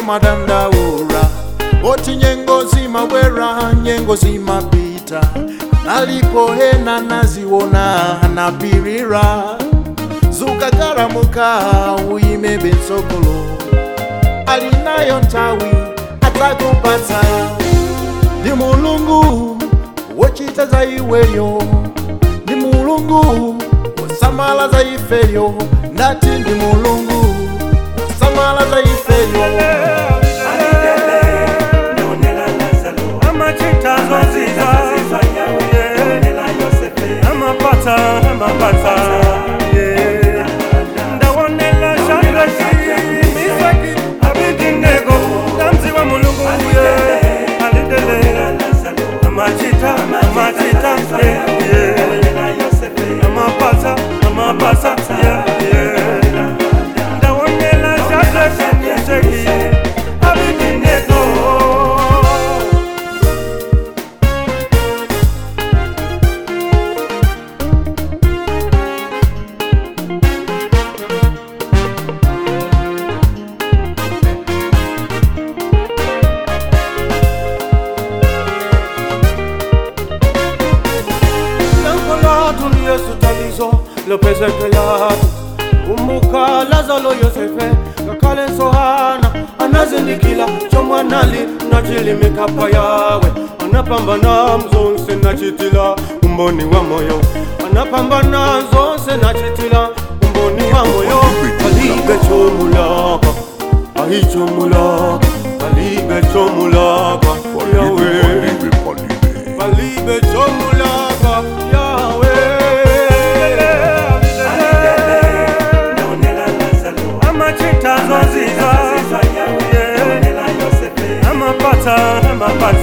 madandaura oti nyengo zimabwera nyengo zimapita nalipohena naziwona napirira zukagaramuka uyime bensogolo alinayo ntawi atakupata ni mulungu wochita za iweyo ni mulungu wosamala za ifeyo ndati ndi mulungu wosamala za ifeyo amachita zoziza amapata amapata yeah. ndawonela shangazi misaki abidinego damzi wa mulungu yeah. alidele amachita amachita yeah, yeah. amapata amapata yeah, yeah. ndawonela shangazi misaki abidinego Lankolatu ni Yesu tatizo lopezekelatu kumbuka Lazaro Yosefe kakale Sohana anazindikila chomwanali nachilimikapa yawe anapambana mzonse nachitila umboni wa moyo anapambana zonse nachitila umboni wa moyo alibe chomulaka ahichomulaka alibe chomulaka yawe Balibe chomulaka Yahweh Amachita zoziza Amapata amapata